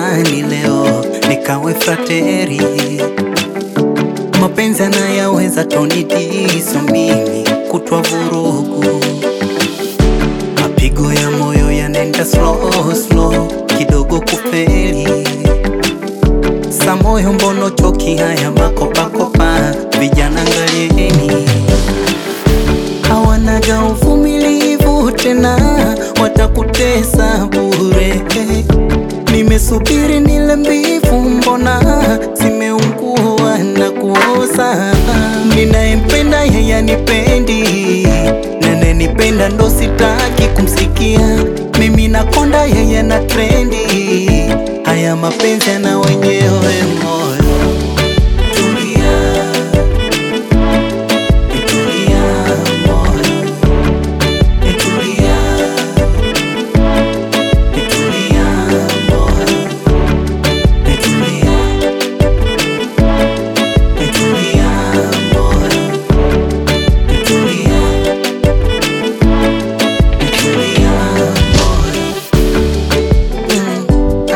amani leo nikawe frateri. Mapenzi anayaweza tonidiso mimi kutwa vurugu, mapigo ya moyo yanaenda slow slow, kidogo kufeli sa moyo mbono choki haya makopakopa, vijana ngalieni hawanaga uvumilivu tena, watakutesa bure. Nimesubiri nile mbivu, mbona zimeungua na kuoza? Ninayempenda yeye anipendi, nanenipenda ndo sitaki kumsikia. Mimi nakonda, yeye na trendi, haya mapenzi yana wenyewe moyo. Tulia, tulia moyo, tulia, tulia moyo, tulia, tulia moyo, tulia, tulia moyo. Mm,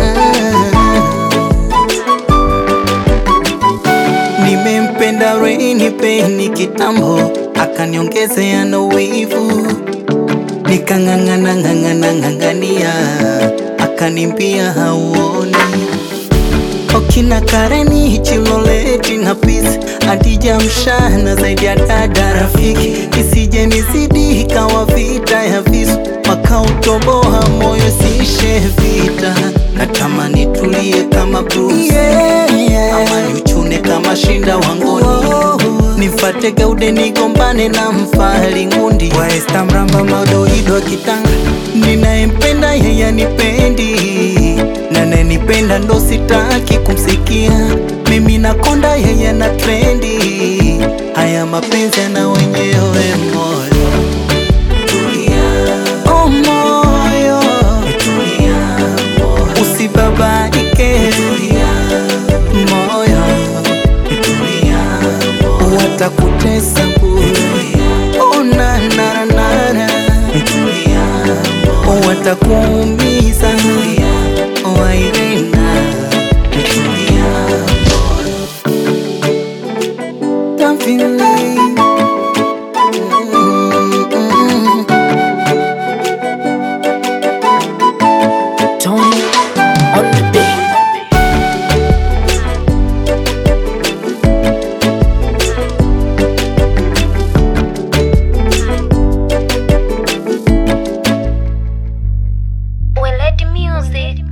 ah. Nimempenda Rainy Peni kitambo, akaniongezea na wivu, nikang'ang'ana ng'ang'ana ng'ang'ania, akanimbia hauoni Okina Kareni Chiloleti na Peace Adija mshana zaidi ya dada rafiki, isije nizidi ikawa vita ya visu, wakautoboa moyo siishe vita. Natamani tulie kama Bruce ama niuchune kama shinda wangoni, nifate geude nigombane na mfahari ngundi wa Esta mramba madoido kitanga. Ninayempenda yeye anipendi, nanenipenda ndo sitaki kumsikia. Mimi nakonda yeye na trendi, haya mapenzi yana wenyewe moyo. Tulia, oh moyo, tulia moyo, usibabaike, tulia moyo, tulia moyo, watakutesa bure. Oh na na na na, tulia moyo, watakuumiza, oh Irena, tulia moyo, David. Mm-mm. Tony on the beat. Weledi Music.